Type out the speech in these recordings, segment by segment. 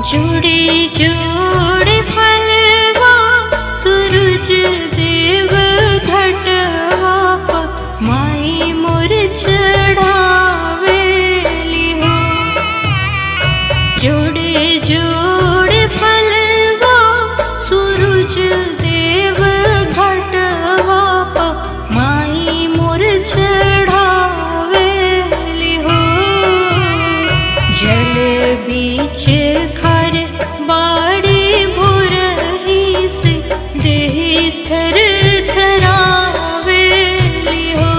जुड़े जोड़े फलवा सूरज देव घटवा माई मोर चढ़ावेली हो जोड़े जोड़े फलवा सूरज देव घटवा माई मोर चढ़ावेली हो जल बीच खर बाड़ी भोरही से देह थर थरावेली हो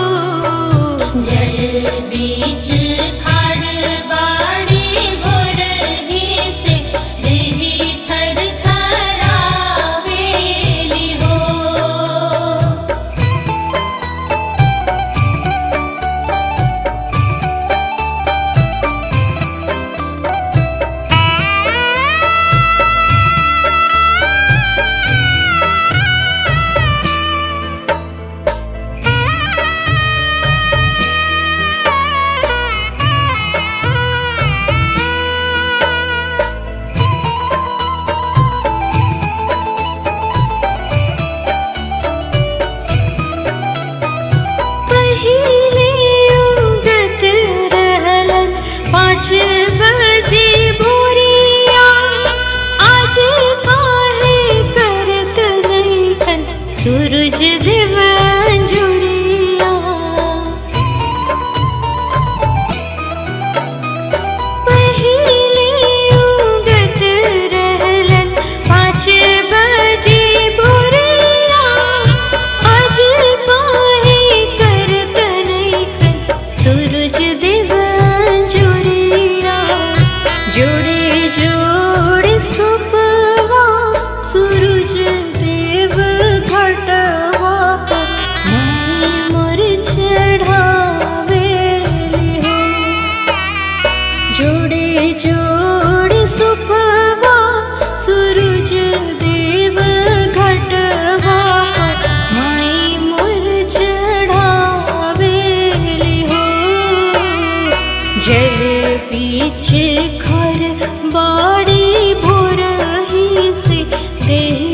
जल बीच खर बाड़ी भोरही से देह थर थरावेली हो पहिले उगत रहलन पाँच बजे भोरिया आज काहे करत नैखन सूरज देव जुड़िया पहिले उगत रहलन पाँच बजे भोरिया आज काहे करत नैखन सूरज देव जुड़िया जोड़े जोड़े सुपवा सूरज देव घटवा माई मोर चढ़ावेली हो जोड़े जोड़े सुपवा सूरज देव घटवा माई मोर चढ़ावेली हो जल बीच खर बाड़ी भोरही से देह